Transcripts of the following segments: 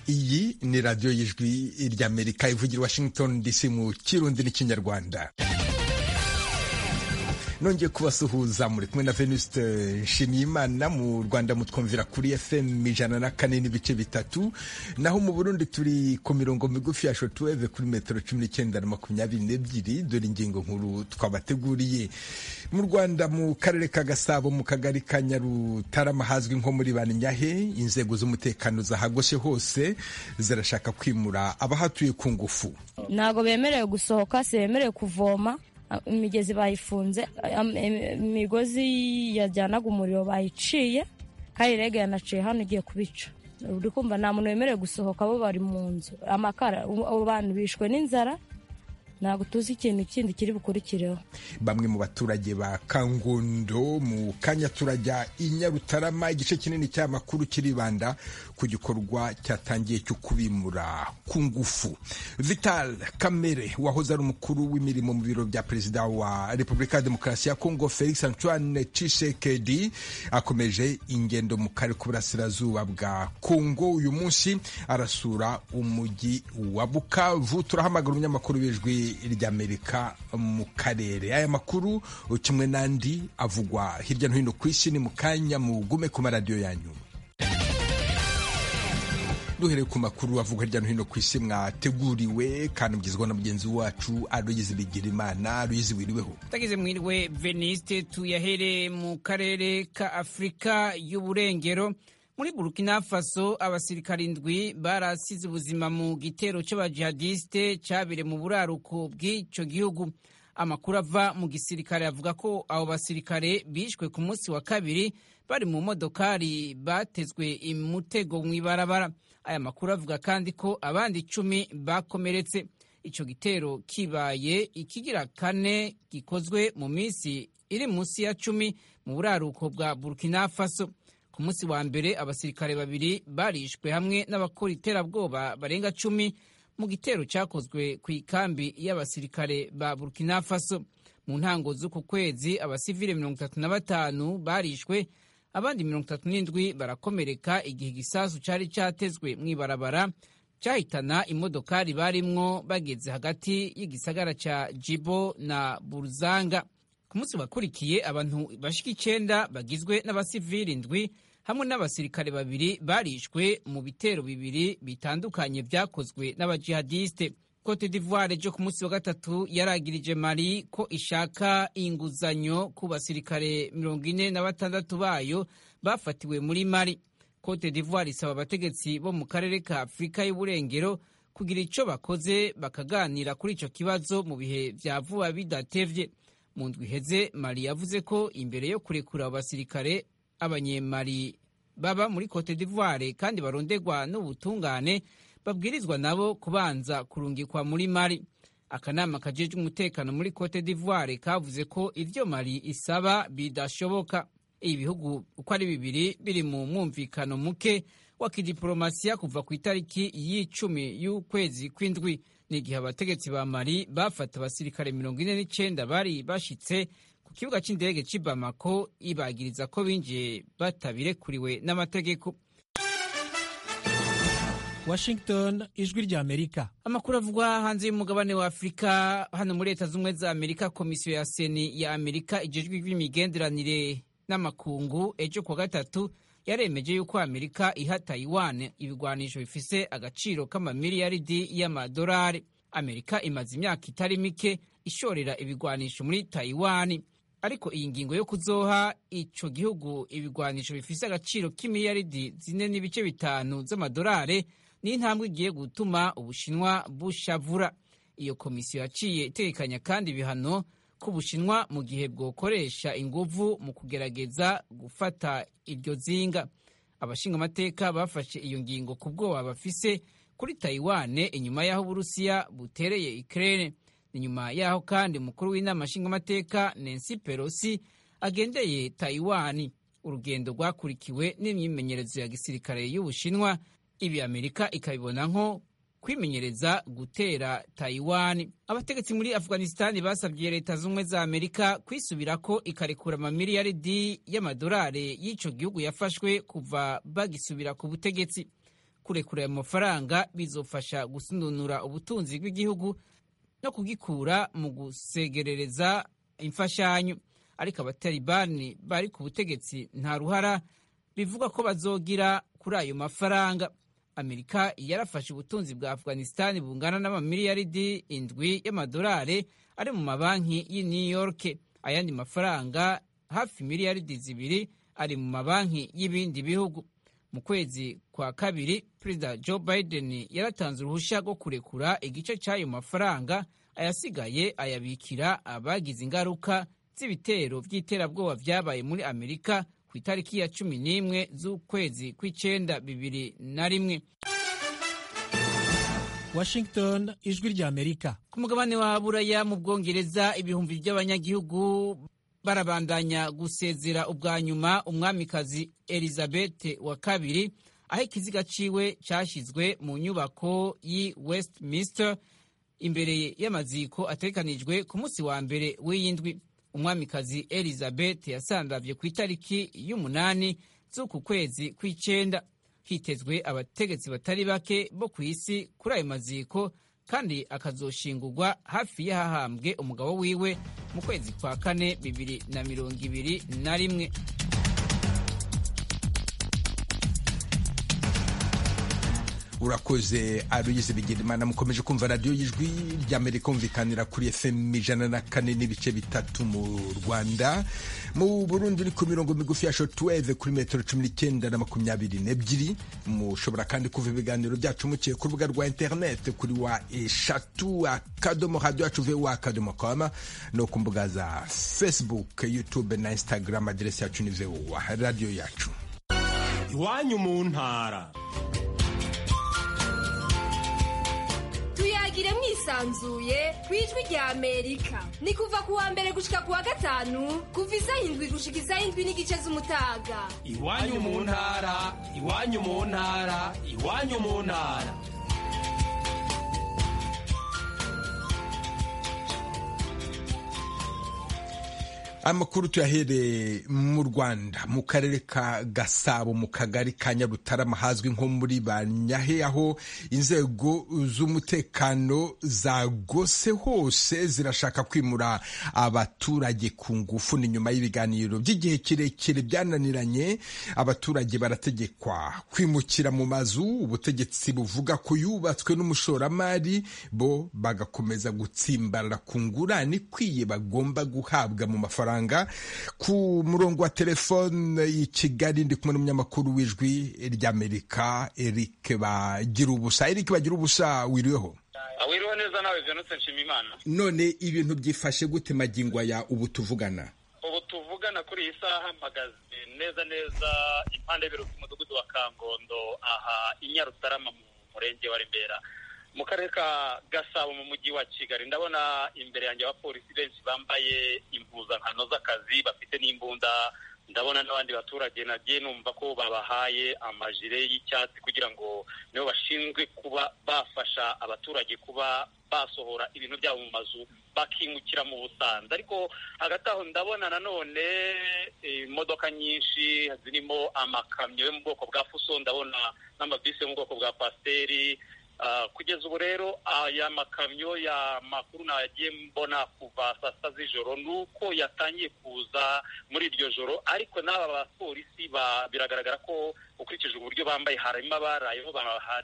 ni radiyo y'ijwi ry'amerika ivugira washington dc mu kirundi n'ikinyarwanda nongeye kubasuhuza muri kumwe na venuste nshimiyimana mu rwanda mutwumvira kuri fm ijana na kane n'ibice bitatu naho mu burundi turi ku mirongo migufi ya shotuweve kuri metero cumi n'icyenda na makumyabiri n'ebyiri dore ingingo nkuru twabateguriye mu rwanda mu karere ka gasabo mu kagari ka nyarutarama hazwi nko muri banyahe inzego z'umutekano zahagoshe hose zirashaka kwimura abahatuye ku ngufu ntabwo bemerewe gusohoka si bemerewe kuvoma imigezi bayifunze imigozi yajyanaga umuriro bayiciye kandi rege yanaciye hano igiye kubica uri kumva nta muntu wemerewe gusohoka bo bari mu nzu amakara abantu bishwe n'inzara ntabwo tuzi ikintu kindi kiri bukurikireho bamwe mu baturage ba kangondo mu kanya turajya i nyarutarama igice kinini cy'amakuru kiribanda ku gikorwa cyatangiye cyo kubimura ku ngufu vital kamere wahoze ari umukuru w'imirimo mu biro bya perezida wa repubulika ya demokarasi ya kongo felix antoine tshisekedi akomeje ingendo mu karere k'uburasirazuba bwa kongo uyu munsi arasura umujyi wa bukavu turahamagara umunyamakuru w'ijwi ry'amerika mu karere aya makuru kimwe n'andi avugwa hirya no hino ku isi ni mu kanya mugume ku maradiyo yanyu duhereye ku makuru avugwa hirya no hino ku isi mwateguriwe kandi mugezwaho na mugenzi wacu aruyizi bigira imana aruyizi wiriweho utagize mwiriwe veniste tuyahere mu karere ka afurika y'uburengero muri burkina faso abasirikari indwi barasize ubuzima mu gitero cy'abajihadisite cyabire mu buraruko bw'icyo gihugu amakuru ava mu gisirikare avuga ko abo basirikare bishwe ku munsi wa kabiri bari mu modokari batezwe imutego mu ibarabara aya makuru avuga kandi ko abandi icumi bakomeretse icyo gitero kibaye ikigira kane gikozwe mu minsi iri munsi ya cumi mu buraruko bwa burkina faso ku munsi wa mbere abasirikare babiri barishwe hamwe n'abakora iterabwoba barenga cumi mu gitero cyakozwe ku ikambi y'abasirikare ba burkina faso mu ntango z'uku kwezi abasivile mirongo itatu na batanu barishwe abandi mirongo itatu n'indwi barakomereka igihe igisasu cyari cyatezwe mu ibarabara cyahitana imodokari barimwo bageze hagati y'igisagara cya jibo na buruzanga ku munsi wakurikiye abantu bashika icyenda bagizwe n'abasivili indwi hamwe n'abasirikare babiri barishwe mu bitero bibiri bitandukanye byakozwe n'abajihadiste cote d'ivoire ryo ku munsi wa gatatu yaragirije mali ko ishaka inguzanyo ku basirikare mirongo ine na batandatu bayo bafatiwe muri mali cote d'ivoire isaba abategetsi bo mu karere ka afurika y'uburengero kugira icyo bakoze bakaganira kuri icyo kibazo mu bihe bya vuba bidatevye mu ndwi iheze mari yavuze ko imbere yo kurekura abasirikare abanyemari baba muri cote d'ivoire kandi baronderwa n'ubutungane babwirizwa nabo kubanza kurungikwa muri mari akanama kajejwe umutekano muri cote d'ivoire kavuze ko iryo mari isaba bidashoboka ibi bihugu uko ari bibiri biri mu mwumvikano muke wa kidiporomasiya kuva ku itariki y'icumi y'ukwezi kw'indwi ni igihe abategetsi ba mali bafata abasirikare mirongo ine n'icyenda bari bashitse ku kibuga cy'indege cy'i bamako ibagiriza ko binjiye batabirekuriwe n'amategeko washington ijwi rya amerika amakuru avugwa hanze y'umugabane wa afurika hano muri leta z'ubumwe za amerika komisiyo ya seni ya amerika ijejwi ry'imigenderanire n'amakungu ejo kuwa gatatu yaremeje yuko amerika iha tayiwane ibigwanisho bifise agaciro k'amamiliyaridi y'amadolari amerika imaze imyaka itari mike ishorera ibigwanisho muri tayiwani ariko iyi ngingo yo kuzoha ico gihugu ibigwanisho bifise agaciro k'imiliyaridi zine n'ibice bitanu z'amadolari ni intambwe igiye gutuma ubushinwa bushavura iyo komisiyo yaciye itegekanya kandi ibihano k'ubushinwa mu gihe bwokoresha inguvu mu kugerageza gufata iryo zinga abashinga amateka bafashe iyo ngingo ku bwoba bafise kuri tayiwane inyuma y'aho uburusiya butereye ikirere ni nyuma y'aho kandi umukuru w'inama nshingamateka nancy pelosi agendeye tayiwani urugendo rwakurikiwe n'imyimenyerezo ya gisirikare y'ubushinwa ibi amerika ikabibona nko kwimenyereza gutera tayiwani abategetsi muri afuganisitani basabye leta z'ubumwe za amerika kwisubira ko ikarekura amamiliyaridi y'amadolari y'icyo gihugu yafashwe kuva bagisubira ku butegetsi kurekura ayo mafaranga bizofasha gusundunura ubutunzi bw'igihugu no kugikura mu gusegerereza imfashanyo ariko abatalibani bari ku butegetsi nta ruhara bivuga ko bazogira kuri ayo mafaranga amerika yarafashe ubutunzi bwa afghanistan bungana n'amamiliyaridi indwi y'amadolari ari mu mabanki y'i new york ayandi mafaranga hafi miliyaridi zibiri ari mu mabanki y'ibindi bihugu mu kwezi kwa kabiri perezida joe biden yaratanze uruhushya rwo kurekura igice cy'ayo mafaranga ayasigaye ayabikira abagize ingaruka z'ibitero by'iterabwoba byabaye muri amerika ku itariki ya cumi n'imwe z'ukwezi kw'icyenda bibiri na rimwe washington ijwi ry'amerika ku mugabane wa buraya mu bwongereza ibihumbi by'abanyagihugu barabandanya gusezera ubwa nyuma umwamikazi elizabeth wa kabiri aho ikiziga ciwe cyashyizwe mu nyubako y'i westminster imbere y'amaziko atekanijwe ku munsi wa mbere w'iy'indwi umwamikazi elizabeth yasandavye ku itariki y'umunani z'uku kwezi kw'icenda hitezwe abategetsi batari bake bo ku isi kuri ayo maziko kandi akazoshingurwa hafi y'ahahambwe umugabo wiwe mu kwezi kwa kane bibiri na mirongo ibiri na rimwe urakoze aruyize bigirimana mukomeje kumva radiyo y'ijwi ry'amerika umvikanira kuri fm ijana na kane n'ibice bitatu mu rwanda mu burundi uri ku mirongo migufi ya shotuweve kuri metero cumi n'icyenda na makumyabiri n'ebyiri mushobora kandi kuva ibiganiro byacu mukiye ku rubuga rwa interineti kuri wa eshatu akadomo radiyo yacu vuba akadomo koma no ku mbuga za facebook youtube na instagram aderesi yacu ni vuba radiyo yacu iwanyu mu ntara tuyagire mwisanzuye ku ijwi rya amerika ni kuva ku wa mbere gushika ku wa gatanu kuva izayindwi gushika izayindwi n'igice z'umutaga iwanyu mu ntara iwanyu mu ntara iwanyu mu ntara amakuru tuyahereye mu rwanda mu karere ka gasabo mu kagari ka nyarutarama hazwi nko muri banyahe aho inzego z'umutekano zagose hose zirashaka kwimura abaturage ku ngufu ni nyuma y'ibiganiro by'igihe kirekire byananiranye abaturage barategekwa kwimukira mu mazu ubutegetsi buvuga ko yubatswe n'umushoramari bo bagakomeza gutsimbarara ku ngurane ikwiye bagomba guhabwa mu mafaranga ku murongo wa telefone i kigali ndi kumwe n'umunyamakuru w'ijwi ry'amerika eric bagira ubusa eric bagira ubusa wiriweho wiriwe neza nawe venutse nshima imana none ibintu byifashe gute magingo ya ubu tuvugana ubu tuvugana kuri iyi saha mpagaze neza neza impande y'ibiro by'umudugudu wa kangondo aha i nyarutarama mu murenge wa remera mu karere ka gasabo mu mujyi wa kigali ndabona imbere yanjye abapolisi benshi bambaye impuzankano z'akazi bafite n'imbunda ndabona n'abandi baturage nagiye numva ko babahaye amajire y'icyatsi kugira ngo nibo bashinzwe kuba bafasha abaturage kuba basohora ibintu byabo mu mazu bakimukira mu busanza ariko hagati aho ndabona nanone imodoka nyinshi zirimo amakamyo yo mu bwoko bwa fuso ndabona n'amabisi yo mu bwoko bwa pasiteri kugeza ubu rero aya makamyo ya makuru nagiye mbona kuva saa sita z'ijoro ni uko yatangiye kuza muri iryo joro ariko n'aba bapolisi biragaragara ko ukurikije uburyo bambaye harimo abarayeho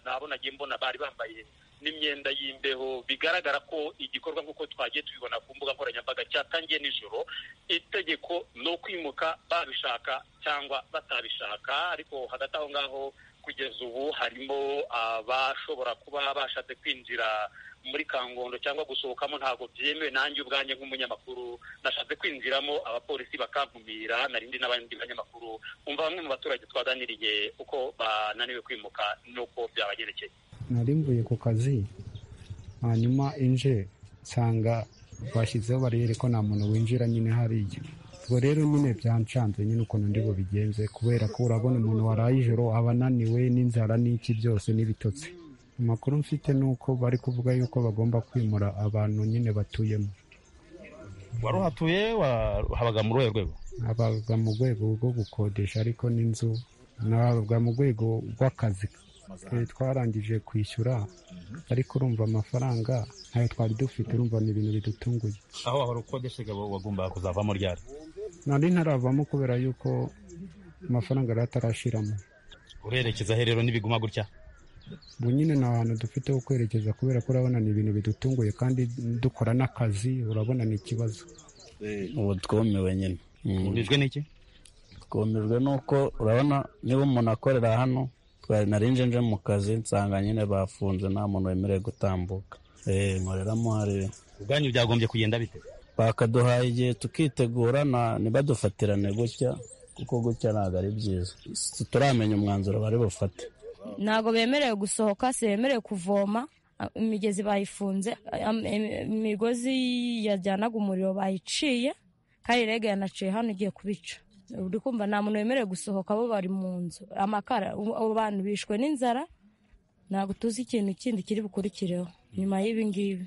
nabo nagiye mbona bari bambaye n'imyenda y'imbeho bigaragara ko igikorwa nk'uko twagiye tubibona ku mbuga nkoranyambaga cyatangiye nijoro itegeko ni ukwimuka babishaka cyangwa batabishaka ariko hagati aho ngaho kugeza ubu harimo abashobora kuba bashatse kwinjira muri kangondo cyangwa gusohokamo ntabwo byemewe nanjye ubwanjye nk'umunyamakuru nashatse kwinjiramo abapolisi bakankumira narindi n'abandi banyamakuru umva bamwe mu baturage twaganiriye uko bananiwe kwimuka n'uko byabagerekeye nari mvuye ku kazi hanyuma inje nsanga bashyizeho bariyeri ko nta muntu winjira nyine hariya ubwo rero nyine byancanze nyine ukuntu ndi bubigenze kubera ko urabona umuntu waraye ijoro aba ananiwe n'inzara n'iki byose n'ibitotsi amakuru mfite ni uko bari kuvuga yuko bagomba kwimura abantu nyine batuyemo wari uhatuye habaga mu rwego habaga mu rwego rwo gukodesha ariko n'inzu habaga mu rwego rw'akazi Eh, twarangije kwishyura ariko urumva amafaranga ntayo twari dufite urumva ni ibintu bidutunguye aho wahora ukodeshaga wa- wagombaga kuzavamo ryari nari ntaravamo kubera yuko amafaranga yari atarashiramo urerekeza he rero nibiguma gutya ubu nyine nta hantu dufite ho kwerekeza kubera ko urabona ni ibintu bidutunguye kandi dukora n'akazi urabona ni ikibazo ubu twumiwe nyine Mm. urijwe n'iki twumijwe n'uko urabona niba umuntu akorera hano twari nari nje nje mu kazi nsanga nyine bafunze nta muntu wemerewe gutambuka Eh, nkoreramo hari ubwanyu byagombye kugenda bite bakaduhaye igihe tukitegura na- ntibadufatirane gutya kuko gutya ntabwo ari byiza turamenya umwanzuro bari bufate ntabwo bemerewe gusohoka semerewe kuvoma a- imigezi bayifunze am- em- imigozi yajyanaga umuriro bayiciye kandi rege yanaciye hano igiye kubica uri kumva nta muntu wemerewe gusohoka bo bari mu nzu amakara ubu- abo bantu bishwe n'inzara ntabwo tuzi ikintu kindi kiri bukurikireho nyuma y'ibi ngibi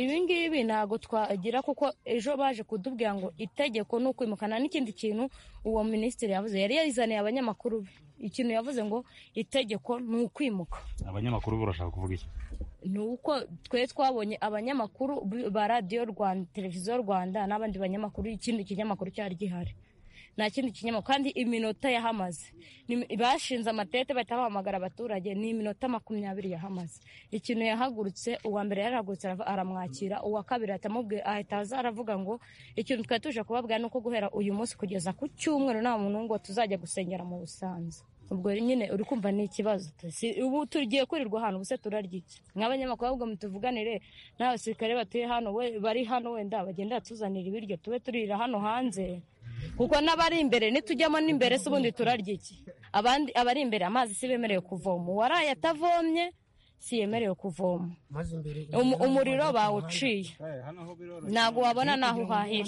ibi ngibi ntabwo twagira kuko ejo baje kudubwira ngo itegeko ni ukwimukana n'ikindi kintu uwo minisitiri yavuze yari yazaniye abanyamakuru be ikintu yavuze ngo itegeko ni ukwimuka abanyamakuru barashaka kuvuga iki ni uko twe twabonye abanyamakuru b- ba radiyo rwanda televiziyo rwanda n'abandi banyamakuru ikindi kinyamakuru cyari gihari nta kindi kinyamakuru kandi iminota yahamaze Ni- bashinze amatete bahita bahamagara abaturage ni iminota makumyabiri yahamaze ikintu yahagurutse uwa mbere yarahagurutse arava- aramwakira uwa kabiri ahita amubwi- ahita aza aravuga ngo ikintu twari tuje kubabwira ni uko guhera uyu munsi kugeza ku cyumweru nta muntu ngo tuzajya gusengera mu busanza ubwo nyine uri kumva ni ikibazo Si- ubu tugiye kwirirwa ahantu ubuse turarya iki nk'abanyamakuru ahubwo mutuvuganire n'abasirikare batuye hano we- bari hano wenda bagenda batuzanira ibiryo tube turira hano hanze kuko n'abari imbere nitujyamo n'imbere se ubundi turarya iki abandi abari imbere amazi si bemerewe kuvoma uwaraye atavomye si yemerewe kuvoma Umu- umuriro bawuciye ntabwo wabona n'aho uhahira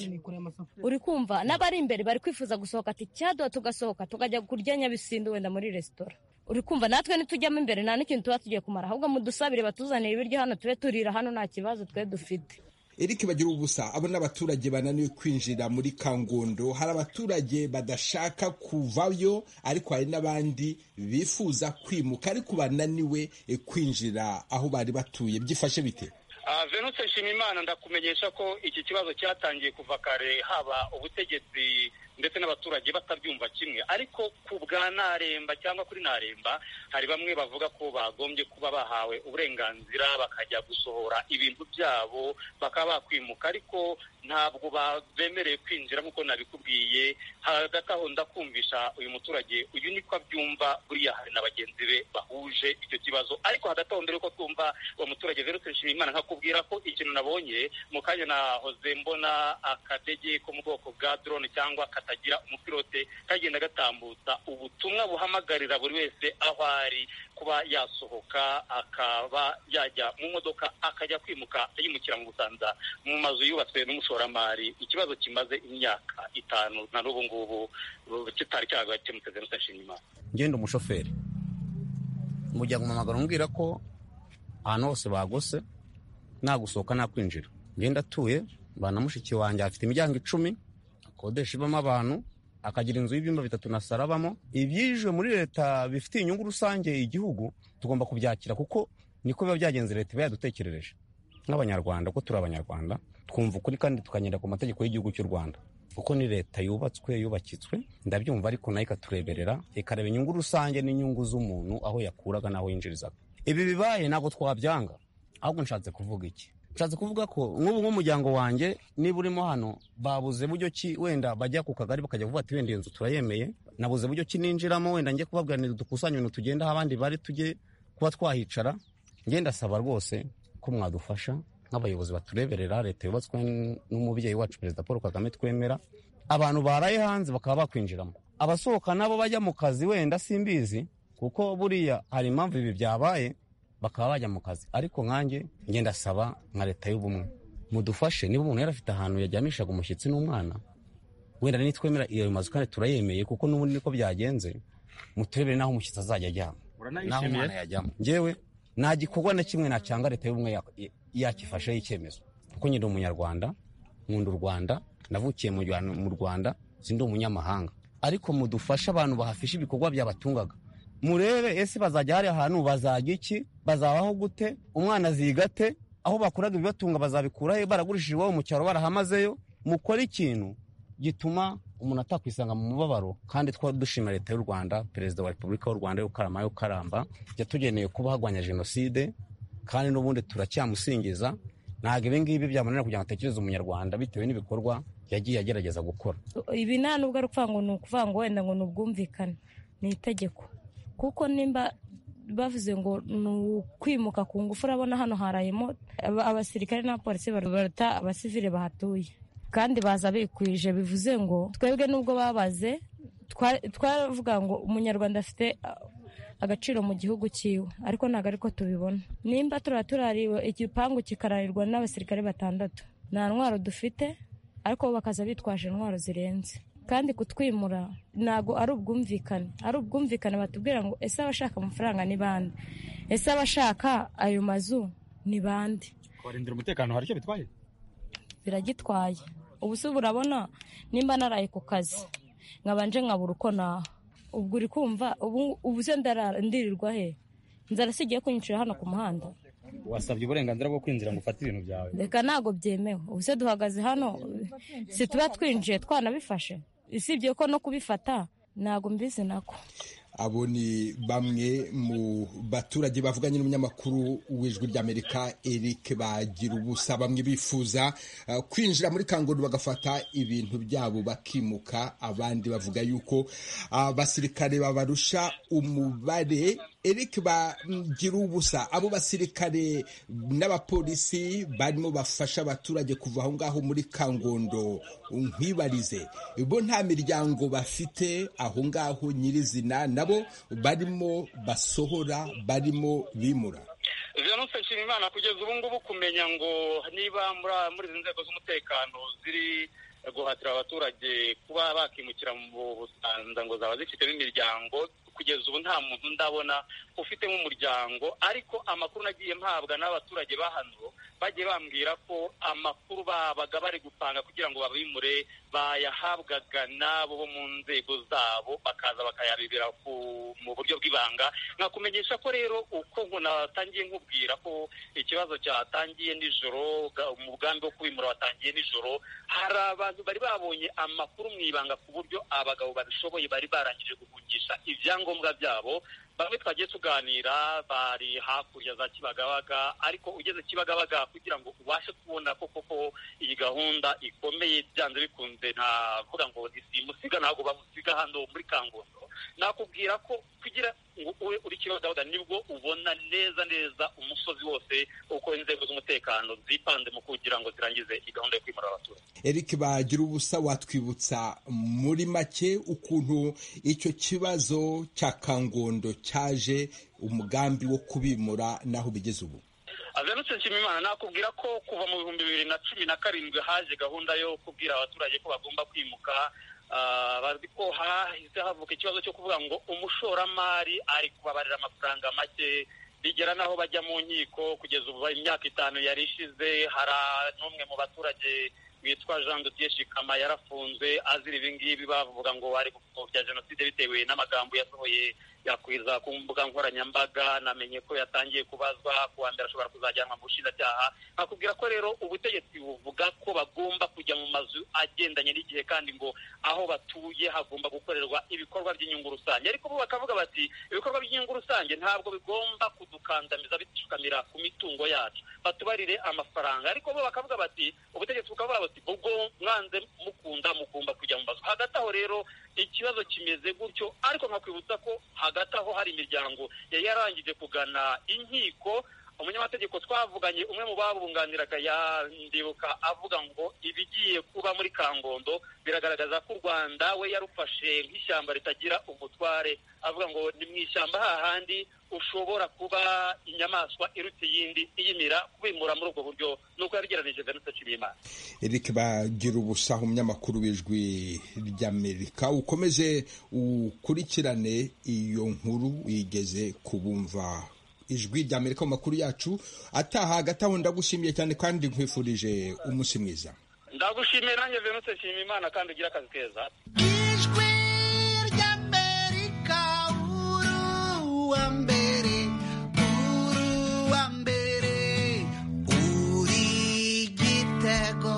uri kumva n'abari imbere bari kwifuza gusohoka ati cyaduha tugasohoka tukajya kurya nyabisindu wenda muri resitora uri kumva natwe nitujyamo imbere nta n'ikintu tuba tugiye kumara ahubwo mudusabire batuzanire ibiryo hano tube turira hano nta kibazo twe dufite Eric bagira ubusa abo n'abaturage bananiwe kwinjira muri Kangondo hari abaturage badashaka kuvayo ariko hari n'abandi bifuza kwimuka ariko bananiwe eh, kwinjira aho bari batuye byifashe bite Ah, venutse nshimimana ndakumenyesha ko iki kibazo cyatangiye kuva kare haba ubutegetsi ndetse n'abaturage batabyumva kimwe ariko ku bwa naremba cyangwa kuri naremba hari bamwe bavuga ko bagombye kuba bahawe uburenganzira bakajya gusohora ibintu byabo bakaba bakwimuka ariko ntabwo ba- bemerewe kwinjira nk'uko nabikubwiye hagati aho ndakumvisha uyu muturage uyu niko abyumva buriya hari na bagenzi be bahuje icyo kibazo ariko hagati aho mbere yuko twumva uwo muturage verutse nshimimana nkakubwira ko ikintu nabonye mu kanya nahoze mbona akadege ko mu bwoko bwa drone cyangwa katagira umupilote kagenda gatambutsa ubutumwa buhamagarira buri wese aho ari kuba yasohoka akaba yajya mu modoka akajya kwimuka yimukira mu busanza mu mazu yubatswe n'umushoramari ikibazo kimaze imyaka itanu na n'ubu ngubu uh, kitari cyagakemutse verutse nshimimana ngenda umushoferi mujya guhamagara umbwira ko ahantu hose bagose nta gusohoka nta kwinjira ngenda atuye mbana na mushiki wanjye afite imiryango icumi akodesha ibamo abantu akagira inzu y'ibyumba bitatu na saro abamo ibyijwe muri leta bifitiye inyungu rusange igihugu tugomba kubyakira kuko niko biba byagenze leta iba yadutekerereje nk'abanyarwanda ko turi abanyarwanda twumva ukuri kandi tukagenda ku mategeko y'igihugu cy'u rwanda kuko ni leta yubatswe yubakitswe ndabyumva ariko nayo ikatureberera ikareba inyungu rusange n'inyungu z'umuntu aho yakuraga n'aho yinjirizaga ibi bibaye ntabwo twabyanga ahubwo nshatse kuvuga iki nshatse kuvuga ko nk'ubu nk'umuryango wanjye niba urimo hano babuze buryo ki wenda bajya ku kagari bakajya kuvuga ati wenda iyi nzu turayemeye nabuze buryo ki ninjiramo wenda njye kubabwira dukusanye ibintu tugenda aho abandi bari tujye kuba twahicara ngenda ndasaba rwose ko mwadufasha nk'abayobozi batureberera leta yubatswe n'umubyeyi wacu perezida paul kagame twemera abantu baraye hanze bakaba bakwinjiramo abasohoka nabo bajya mu kazi wenda simbizi kuko buriya hari impamvu ibi byabaye bakaba bajya mu kazi ariko nkanjye ngenda ndasaba nka leta y'ubumwe mudufashe niba umuntu yari afite ahantu yajyamishaga umushyitsi n'umwana wenda nitwemera iyo mazu kandi turayemeye kuko n'ubundi niko byagenze muturebere n'aho umushyitsi azajya ajyama n'aho uranayishimiye umwana yajyamo njyewe nta gikorwa na kimwe nacyanga leta y'ubumwe ya- ya- yakifasheho icyemezo kuko nyiri umunyarwanda nkunda u rwanda navukiye mu Rwanda- mu rwanda sindi umunyamahanga ariko mudufashe abantu bahafisha ibikorwa byabatungaga murebe ese bazajya hari ahantu bazajya iki bazabaho gute umwana azigate aho bakuraga ibibatunga bazabikura he baragurishije iwabo mu cyaro barahamazeyo mukore ikintu gituma umuntu atakwisanga mu mubabaro kandi twari dushima leta y'u rwanda perezida wa repubulika y'u rwanda y'ukarama y'ukaramba yatugeneye kuba hagwanya jenoside kandi n'ubundi turacyamusingiza ntabwo ibi ngibi byamunanira kugira ngo atekereze umunyarwanda bitewe n'ibikorwa yagiye agerageza gukora ibi nta nubwo ari ukuvuga ngo ni ukuvuga ngo wenda ngo ni ubwumvikane ni itegeko kuko nimba bavuze ngo ni ukwimuka ku ngufu urabona hano harayemo aba- abasirikare n'abapolisi baruta abasivile bahatuye kandi baza bikwije bivuze ngo twebwe nubwo babaze twa- twaravuga ngo umunyarwanda afite ah, agaciro mu gihugu cyiwe ariko ntabwo ariko tubibona nimba turaba turariwe igipangu kikararwa n'abasirikare batandatu nta ntwaro dufite ariko bo bakaza bitwaje intwaro zirenze kandi kutwimura ntabwo ari ubwumvikane ari ubwumvikane batubwira ngo ese abashaka amafaranga ni bande ese abashaka ayo mazu ni bande kubarindira umutekano hari icyo bitwaye biragitwaye ubu se urabona nimba naraye ku kazi nkabanje nkabura uko naha ubwo uri kumva ubu- ubu se ndarara ndirirwa he inzara si igiye kunyicira hano ku muhanda wasabye uburenganzira bwo kwinjira ngo ufate ibintu byawe reka ntabwo byemewe ubu se duhagaze hano si tuba twinjiye twanabifashe usibye ko no kubifata ntabwo mbizi nako abo ni bamwe mu baturage bavuganye n'umunyamakuru w'ijwi ry'amerika eric bagira ubusa bamwe bifuza eh, kwinjira muri kangondo bagafata ibintu byabo bakimuka abandi bavuga yuko abasirikare babarusha umubare eric bagira ubusa abo basirikare n'abapolisi barimo bafasha abaturage kuva aho ngaho muri kangondo nkwibarize bo nta miryango bafite aho ngaho nyirizina nabo barimo basohora barimo bimura venuste nshimimana kugeza ubu ngubu kumenya ngo niba muri muri izi nzego z'umutekano ziri guhatira abaturage kuba bakimukira mu busanza ngo zaba zifitemo imiryango kugeza ubu nta muntu ndabona ufitemo umuryango ariko amakuru nagiye mpabwa n'abaturage ba hano bagiye bambwira ko amakuru babaga bari gupanga kugira ngo babimure bayahabwaga n'abo bo mu nzego zabo bakaza bakayabibira ku- mu buryo bw'ibanga nkakumenyesha ko rero uko ngo natangiye nkubwira ko ikibazo cyatangiye nijoro ga- umugambi wo kubimura watangiye nijoro hari abantu bari babonye amakuru mu ibanga ku buryo abagabo babishoboye bari barangije guhungisha ibyangombwa byabo bamwe twagiye tuganira bari hakurya za kibagabaga ariko ugeze kibagabaga kugira ngo ubashe kubona ko koko iyi gahunda ikomeye byanze bikunze ntavuga ngo isimusiga ntabwo bamusiga hano muri kangondo nakubwira ko kugira ngo ube uri kibagabaga nibwo ubona neza neza umusozi wose uko inzego z'umutekano zipanze mu kugira ngo zirangize iyi gahunda yo kwimura abaturage eric bagira ubusa watwibutsa muri make ukuntu icyo kibazo cya kangondo cyaje umugambi wo kubimura n'aho bigeze ubu agarutse nshimimana nakubwira ko kuva mu bihumbi bibiri na cumi na karindwi haje gahunda yo kubwira abaturage ko bagomba kwimuka Ah, bazi ko hahise havuka ikibazo cyo kuvuga ngo umushoramari ari kubabarira amafaranga make bigera n'aho bajya mu nkiko kugeza ubu imyaka itanu yari ishize hari n'umwe mu baturage witwa jean dutier shikama yarafunze azira ibi ngibi bavuga ngo ari gupfobya jenoside bitewe n'amagambo yasohoye yakwiza ku mbuga nkoranyambaga namenye ko yatangiye kubazwa ku wa mbere ashobora kuzajyanwa mu bushinjacyaha nkakubwira ko rero ubutegetsi buvuga ko bagomba kujya mu mazu agendanye n'igihe kandi ngo aho batuye hagomba gukorerwa ibikorwa by'inyungu rusange ariko bo bakavuga bati ibikorwa by'inyungu rusange ntabwo bigomba kudukandamiza bitushukamira ku mitungo yacu batubarire amafaranga ariko bo bakavuga bati ubutegetsi bukavuga buti ubwo mwanze mukunda mugomba kujya mu mazu hagati aho rero ikibazo kimeze gutyo ariko nkakwibutsa ko hagati aho hari imiryango yari yarangije kugana inkiko umunyamategeko twavuganye umwe mu babunganiraga yandibuka avuga ngo ibigiye kuba muri kangondo biragaragaza ko u rwanda we yarufashe nk'ishyamba ritagira umutware avuga ngo ni mu ishyamba hahandi ushobora kuba inyamaswa iruta iyindi iyimira kubimura muri ubwo buryo nuko yabigeranije venuste nshimiyimana eric bagira ubusa umunyamakuru w'ijwi ry'amerika ukomeze ukurikirane iyo nkuru igeze ku bumva ijwi ry'amerika mu makuru yacu ataha hagati aho ndagushimiye cyane kandi nkwifurije umunsi mwiza ndagushimiye nanjye venuste nshimiyimana kandi ugire akazi keza America, ooh, uwa mbere uri uwa mbere uri igitego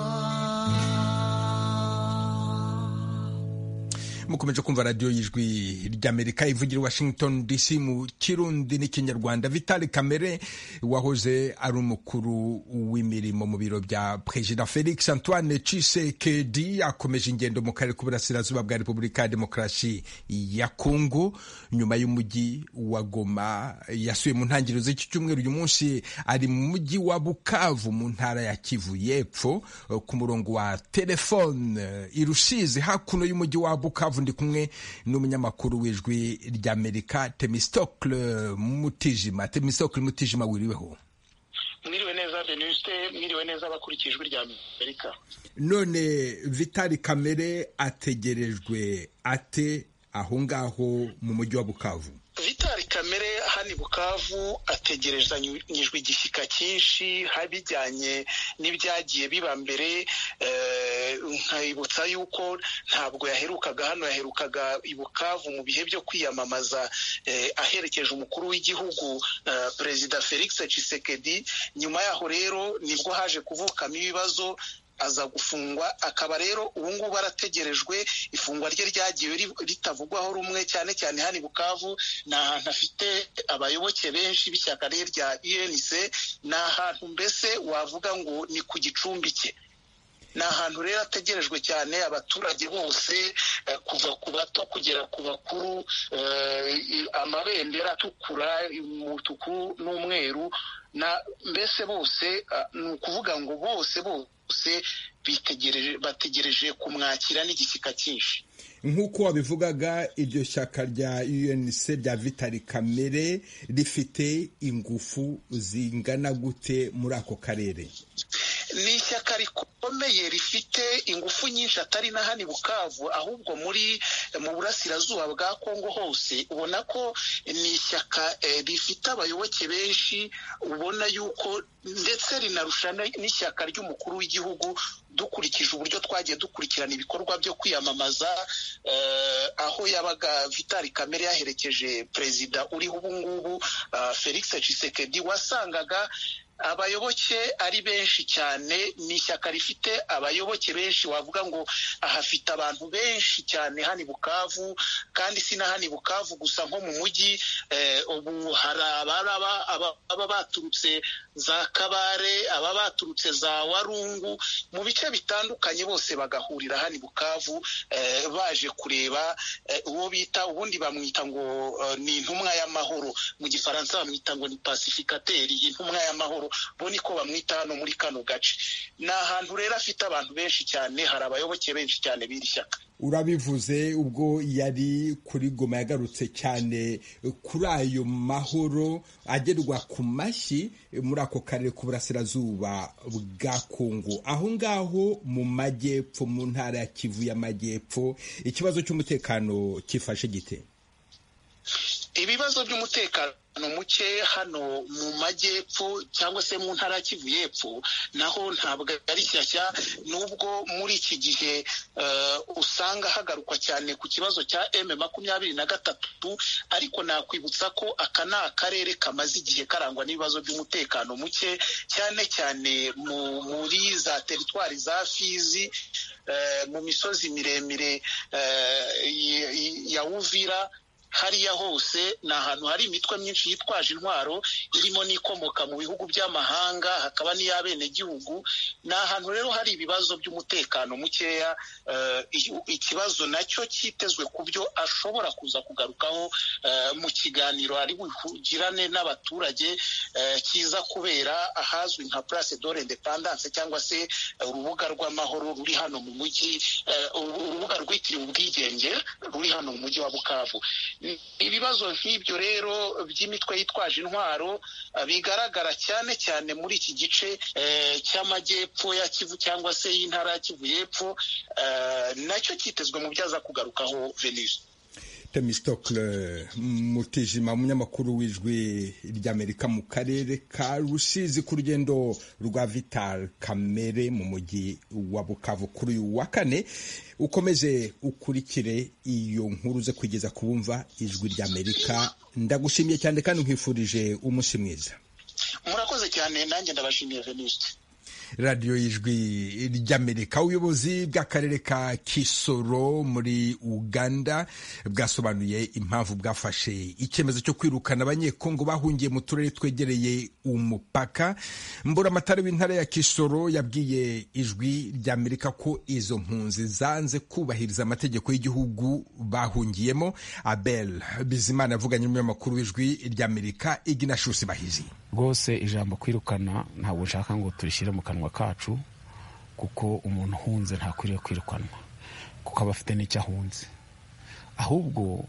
mukomeje kumva radiyo y'ijwi ry'amerika ivugira i washington dc mu kirundi n'ikinyarwanda vitali kamere wahoze ari umukuru w'imirimo mu biro bya perezida felix antoine cisekedi akomeje ingendo mu karere k'uburasirazuba bwa repubulika ya demokarasi ya kongo nyuma y'umujyi wa goma yasuye mu ntangiriro z'iki cyumweru uyu munsi ari mu mujyi wa bukavu mu ntara ya kivu y'epfo ku murongo wa telefone irusizi hakuno y'umujyi wa bukavu ndi kumwe n'umunyamakuru w'ijwi ry'amerika temistokle mutijima temistokle mutijima wiriweho mwiriwe neza beniste mwiriwe neza abakurikije ijwi rya amerika none vitali kamere ategerejwe ate aho ngaho mu mujyi wa bukavu vitali kamere hano i bukavu ategerezanyijwe igishyika cyinshi bijyanye n'ibyagiye biba mbere nkabibutsa yuko ntabwo yaherukaga hano yaherukaga i bukavu mu bihe byo kwiyamamaza aherekeje umukuru w'igihugu perezida felix cisekedi nyuma yaho rero nibwo haje kuvukamo ibibazo aza gufungwa akaba rero ubu ngubu arategerejwe ifungwa rye ryagiye ritavugwaho rumwe cyane cyane hano i bukavu ni ahantu afite abayoboke benshi b'ishyaka rye rya unc ni ahantu mbese wavuga ngo ni ku gicumbi cye ni ahantu rero ategerejwe cyane abaturage bose kuva ku bato kugera ku bakuru amabendera atukura umutuku n'umweru mbese bose ni ukuvuga ngo bose bose bategereje kumwakira n'igishyika cyinshi nk'uko wabivugaga iryo shyaka rya unc rya vitali kamere rifite ingufu zingana gute muri ako karere ni ishyaka rikomeye rifite ingufu nyinshi atari na hano i bukavu ahubwo muri mu burasirazuba bwa kongo hose ubona ko ni ishyaka rifite abayoboke benshi ubona yuko ndetse rinarusha n'ishyaka ry'umukuru w'igihugu dukurikije uburyo twagiye dukurikirana ibikorwa byo kwiyamamaza aho yabaga vitali kamere yaherekeje perezida uriho ubu ngubu felix cisekedi wasangaga abayoboke ari benshi cyane ni ishyaka rifite abayoboke benshi wavuga ngo ahafite abantu benshi cyane hano i bukavu kandi si na hano i bukavu gusa nko mu mujyi ubu hari ababa baturutse za kabare aba baturutse za warungu mu bice bitandukanye bose bagahurira hano i bukavu baje kureba uwo bita ubundi bamwita ngo ni intumwa y'amahoro mu gifaransa bamwita ngo ni pasifikateri intumwa y'amahoro bo niko bamwita hano muri kano gace ni ahantu rero afite abantu benshi cyane hari abayoboke benshi cyane b'iri shyaka urabivuze ubwo yari kuri goma yagarutse cyane kuri ayo mahoro agerwa ku mashyi muri ako karere k'uburasirazuba bwa kongo aho ngaho mu majyepfo mu ntara ya kivu y'amajyepfo ikibazo cy'umutekano cyifashe gite ibibazo by'umutekano muke hano mu majyepfo cyangwa se mu ntara ya kivu y'epfo naho ntabwo ari shyashya n'ubwo muri iki gihe usanga hagarukwa cyane ku kibazo cya m makumyabiri na gatatu ariko nakwibutsa ko aka ni akarere kamaze igihe karangwa n'ibibazo by'umutekano muke cyane cyane muri za teritwari za fizi mu misozi miremire ya uvira hariya hose ni ahantu hari imitwe myinshi yitwaje intwaro irimo n'ikomoka mu bihugu by'amahanga hakaba n'iy'abenegihugu ni ahantu rero hari ibibazo by'umutekano mukeya ikibazo nacyo cyitezwe ku byo ashobora kuza kugarukaho mu kiganiro ari bugirane n'abaturage kiza kubera ahazwi nka place de l'independance cyangwa se urubuga rw'amahoro ruri hano mu mujyi urubuga rwitiriwe ubwigenge ruri hano mu mujyi wa bukavu ibibazo nk'ibyo rero by'imitwe yitwaje intwaro bigaragara cyane cyane muri iki gice cy'amajyepfo ya kivu cyangwa se y'intara ya kivu y'epfo nacyo cyitezwe mu byaza kugarukaho venise temistokle mutijima umunyamakuru w'ijwi ry'amerika mu karere ka rusizi ku rugendo rwa vital kamere mu mujyi wa bukavu kuri uyu wa kane ukomeze ukurikire iyo nkuru uze kugeza ku bumva ijwi ry'amerika ndagushimiye cyane kandi nkwifurije umunsi mwiza murakoze cyane nanjye ndabashimiye venuste radiyo y'ijwi ry'amerika ubuyobozi bw'akarere ka kisoro muri uganda bwasobanuye impamvu bwafashe icyemezo cyo kwirukana abanyekongo bahungiye mu turere twegereye umupaka mburamatare w'intara ya kisoro yabwiye ijwi ry'amerika ko izo mpunzi zanze kubahiriza amategeko y'igihugu bahungiyemo abel bizimana avuganye n'umunyamakuru w'ijwi ry'amerika iginashusi bahizi rwose ijambo kwirukana ntabwo nshaka ngo turishyire mu kanwa kacu kuko umuntu uhunze ntakwiriye kwirukanwa kuko aba afite n'icyo ahunze ahubwo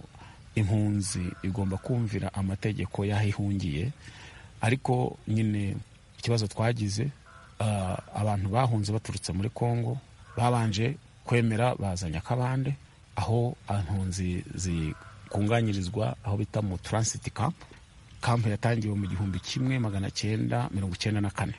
impunzi igomba kumvira amategeko y'aho ihungiye ariko nyine ikibazo twagize abantu bahunze baturutse muri congo babanje kwemera bazanye akabande aho impunzi zikunganyirizwa aho bita mu taransiti kampu kampu yatangiwe mu gihumbi kimwe magana cyenda mirongo icyenda na kane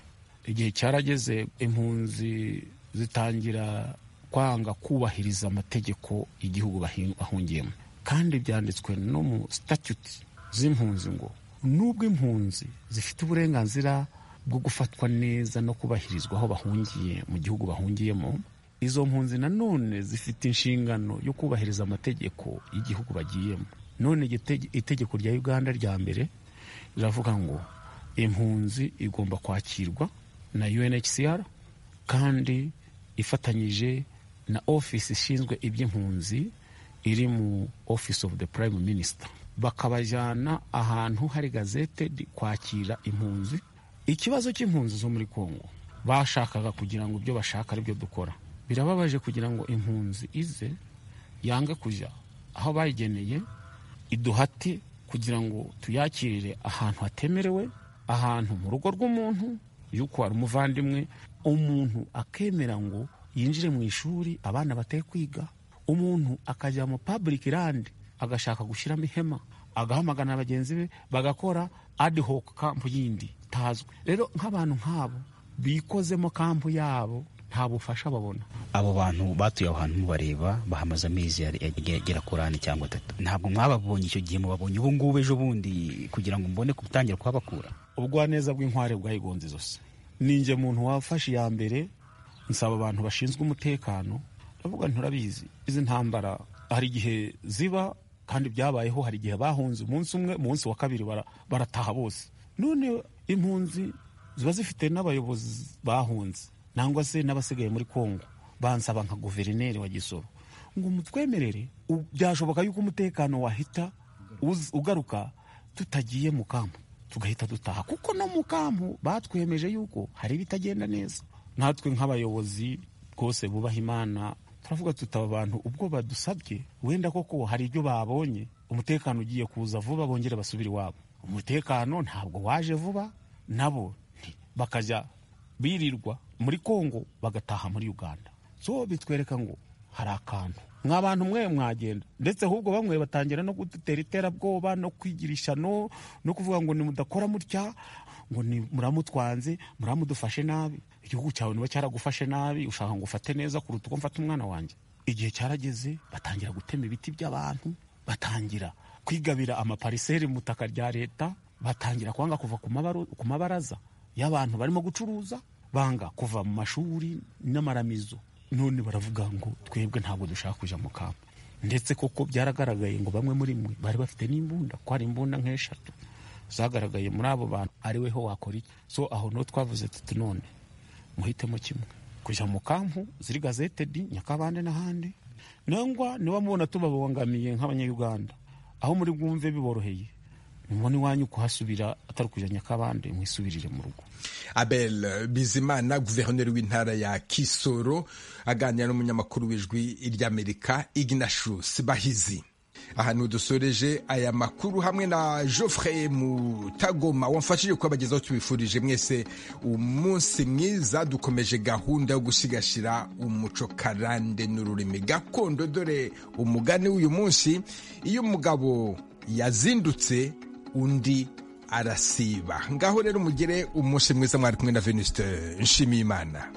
igihe cyarageze impunzi zitangira kwanga kubahiriza amategeko igihugu bahungiyemo kandi byanditswe no mu statute z'impunzi ngo nubwo impunzi zifite uburenganzira bwo gufatwa neza no kubahirizwa aho bahungiye mu gihugu bahungiyemo izo mpunzi nanone zifite inshingano yo kubahiriza amategeko y'igihugu bagiyemo none itegeko rya uganda rya mbere riravuga ngo impunzi igomba kwakirwa na UNHCR kandi ifatanyije na ofisi ishinzwe iby'impunzi iri mu office of the prime minister bakabajyana ahantu hari gazete kwakira impunzi ikibazo cy'impunzi zo muri congo bashakaga kugira ngo ibyo bashaka aribyo dukora birababaje kugira ngo impunzi ize yange kujya aho bayigeneye iduhate kugira ngo tuyakirire ahantu hatemerewe ahantu mu rugo rw'umuntu yuko ari umuvandimwe umuntu akemera ngo yinjire mu ishuri abana bateye kwiga umuntu akajya mu public land agashaka gushyiramo ihema agahamagana bagenzi be bagakora ad hoc kampu yindi itazwi rero nk'abantu nk'abo bikozemo kampu yabo nta bufasha babona abo bantu batuye aho hantu mubareba bahamaze amezi agera kuri ane cyangwa atatu ntabwo mwababonye icyo gihe mubabonye ubu ngubu ejo bundi kugira ngo mbone gutangira kuhabakura ubugwaneza bw'inkware bwayigonze izosi ninjye muntu wafashe iya mbere nsaba abantu bashinzwe umutekano ndavuga nturabizi izi ntambara hari igihe ziba kandi byabayeho hari igihe bahunze umunsi umwe umunsi wa kabiri barataha bose none impunzi ziba zifite n'abayobozi bahunze nangwa se n'abasigaye muri congo bansaba nka guverineri wa gisoro ngo mutwemerere byashoboka yuko umutekano wahita ugaruka tutagiye mu kampu tugahita dutaha kuko no mu kampu batwemeje yuko hari ibitagenda neza natwe nk'abayobozi rwose bubaha imana turavuga tutaba abantu ubwo badusabye wenda koko hari ibyo babonye umutekano ugiye kuza vuba bongere basubire iwabo umutekano ntabwo waje vuba nabo bakajya birirwa muri congo bagataha muri uganda so bitwereka ngo hari akantu mwa bantu mwe mwagenda ndetse ahubwo bamwe batangira no gutera iterabwoba no kwigirisha no no kuvuga ngo nimudakora mutya ngo muramutwanze muramudufashe nabi igihugu cyawe niba cyaragufashe nabi ushaka ngo ufate neza kuruta uko mfata umwana wanjye igihe cyarageze batangira gutema ibiti by'abantu batangira kwigabira amapariseri mu butaka rya leta batangira kwanga kuva ku mabaraza y'abantu barimo gucuruza banga kuva mu mashuri n'amaramizo none baravuga ngo twebwe ntabwo dushaka kujya mu kamba ndetse koko byaragaragaye ngo bamwe muri mwe bari bafite n'imbunda ko hari imbunda nk'eshatu zagaragaye muri abo bantu ari weho wakora iki so aho no twavuze tuti none muhitemo kimwe kujya mu kampu ziri gazetedi nyakabande n'ahandi nangwa niba mubona tubabangamiye nk'abanyayuganda aho muri bwumve biboroheye mubona iwanyu kuhasubira atari ukujya nyakabande mwisubirire mu rugo abel bizimana guverineri w'intara ya kisoro aganira n'umunyamakuru w'ijwi ry'amerika ignatius bahizi ahantu dusoreje aya makuru hamwe na Geoffrey Mutagoma wamfashije kubagezaho tubifurije mwese umunsi mwiza dukomeje gahunda yo gusigashira umuco karande n'ururimi gakondo dore umugani w'uyu munsi iyo umugabo yazindutse undi arasiba ngaho rero mugire umunsi mwiza mwari kumwe na Venuste nshimiyimana